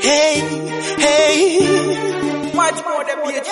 Hey, hey. Much more than PhD.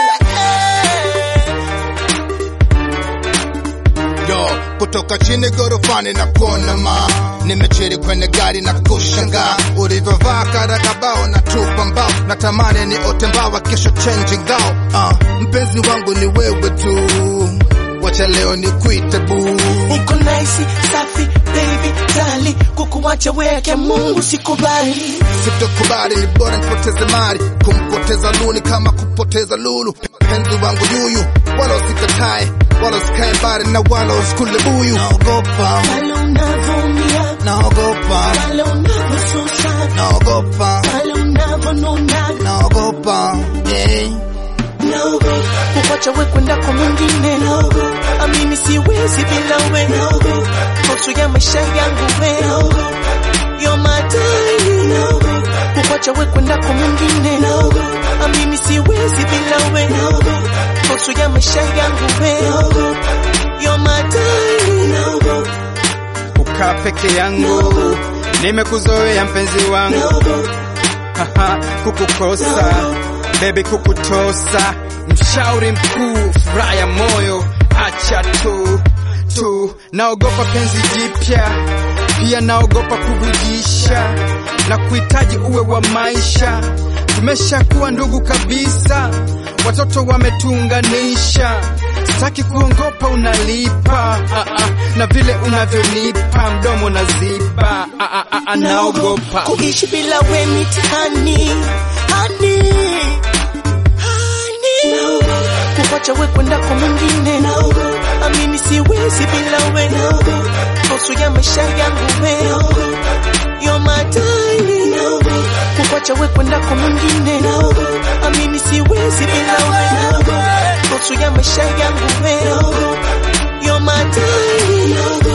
Yo, kutoka chini gorofani na kuona ma nimechiri kwenye gari na kushangaa ulivyovaa karakabao na tupa mbao natamani ni ote mbawa kesho changing gao uh, mpenzi wangu ni wewe tu wacha leo ni kuite buu Uko nice, safi, baby, tali Kukuwacha weke Mungu sikubali sitokubali ni bora nipoteze mali kumpoteza luni kama kupoteza lulu penzi wangu yuyu wala usikatae wala usikae mbali na wala usikule buyu naogopa Pale unavyoumia naogopa Pale unavyosusa naogopa Pale unavyonuna naogopa yeah. Kukuwacha we kwenda kwa mwingine Amini siwezi bila we Nusu ya maisha yangu we You're my darling Kukuwacha we kwenda kwa mwingine Amini siwezi bila we Nusu ya maisha yangu we You're my darling Kukaa peke yangu, nimekuzoea mpenzi wangu, haha, kukukosa baby, kukutosa, mshauri mkuu, furaha ya moyo, acha tu tu, naogopa penzi jipya, pia naogopa kuvujisha na kuhitaji uwe wa maisha, tumeshakuwa ndugu kabisa, watoto wametuunganisha Sitaki kuongopa unalipa ah, ah, na vile unavyonipa mdomo naziba ah, ah, ah, ah, naogopa kuishi bila we mitihani hani hani kuwacha we kwenda kwa mwingine amini siwezi bila we nusu ya maisha yangu we You're my darling kuwacha we kwenda kwa mwingine amini siwezi bila we nusu ya maisha yangu we You're my darling